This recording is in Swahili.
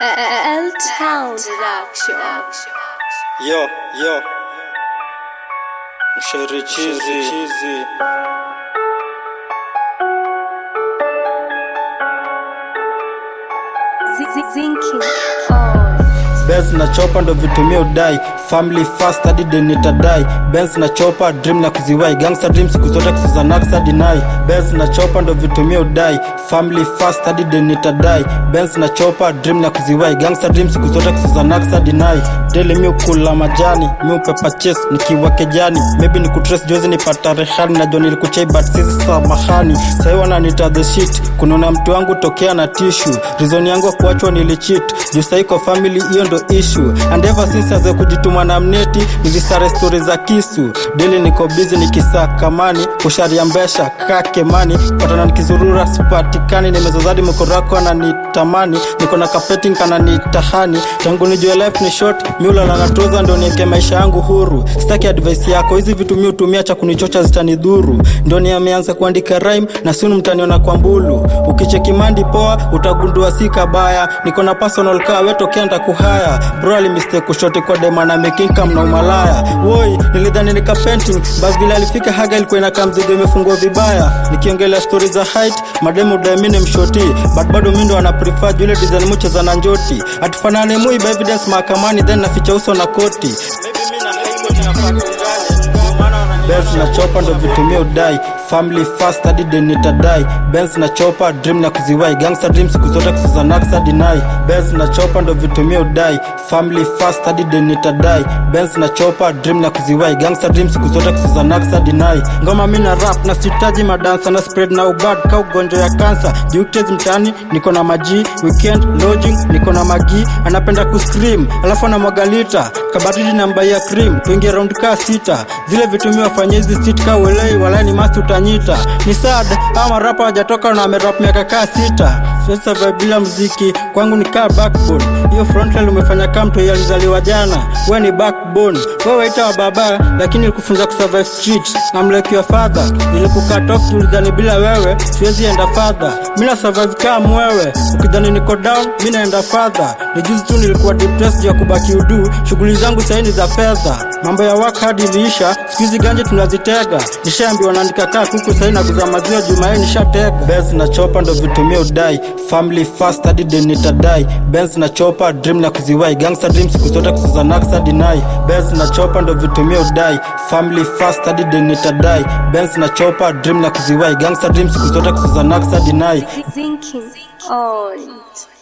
L Town Production. Yo, yo. Mshairi chizi. Zinking on. Benz na chopa ndo vitumia udai family fast hadi de nitadai Benz na chopa dream na kuziwai gangster dream siku zote kusuza naksa deny Benz na chopa ndo vitumia udai family fast hadi de nitadai Benz na chopa dream na kuziwai gangster dream siku zote kusuza naksa deny daily mi ukula majani mi upepa chase nikiwa kejani maybe ni kutrace jozi nipata rehani najua nilikuchai but sisi samahani sahi wananita the shit kunona mtu wangu tokea na tissue reason yangu ya kuachwa nilichit juu sahi kwa family hiyo ndo issue and ever since aze kujituma na mneti nilisare stori za kisu dili niko busy nikisakamani kusharia mbesha kakemani patana nikizurura sipatikani nimezazadi mkorako ananitamani niko na kapeting kananitahani tangu nijue life ni short miula na natoza ndo nieke maisha yangu huru sitaki advice yako hizi vitu mi hutumia cha kunichocha zitanidhuru ndo ni ameanza kuandika rhyme na sunu mtaniona kwa mbulu ukicheki mandi poa utagundua si kabaya niko na personal car wetokea ndakuhaya bro alimistake kushote kwa dema na making cam na umalaya woi nilidhani nika painting bas vile alifika haga ilikuwa inakaa mzigo imefungwa vibaya nikiongelea stori za height mademu daimini mshoti but bado mindo ana prefer jule design mucheza na njoti atufanane muiba evidence mahakamani then naficha uso na koti Maybe mi na high court inafaa tuungane. Ndio maana wanani- Benz na chopa ndo vitumia udai family fast hadi de nitadai Benz na chopa dream na kuziwai gangster dream siku zote kusuza naksa deny Benz na chopa ndo vitumia udai family fast hadi de nitadai Benz na chopa dream na kuziwai gangster dream siku zote kusuza naksa deny ngoma mi na rap na sitaji madansa na spread na ubad ka ugonjwa ya kansa juktes mtani niko na maji weekend lodging niko na magi anapenda kuscream alafu anamwaga lita kabatili namba ya cream tuingia round ka sita zile vitumia wafanye hizi sit ka uelei walai ni masti utanyita ni sad ama rapa hajatoka na amerap miaka kaa sita sasa vibe bila mziki kwangu ni kaa backbone hiyo frontline umefanya kama mtu alizaliwa jana we ni backbone wewe waita wa baba lakini nilikufunza kusurvive street I'm like your father nilikukat off tulidhani bila wewe siwezi enda further mi na survive kama wewe ukidhani niko down mi naenda further ni juzi tu nilikuwa depressed ya kubaki udu shughuli zangu sahii ni za fedha mambo ya work hard iliisha siku hizi ganje tunazitega nishaambiwa naandika kaa kuku sahii na kuza maziwa jumae nishatega Benz na chopa ndo vitumia udai family fast hadi de nitadai Benz na chopa dream na kuziwai gangster dream siku zote kusuza naksa deny Benz na chopa ndo vitumia udai family fast hadi de nitadai Benz na chopa dream na kuziwai gangster dream siku zote kusuza naksa deny Zinking on.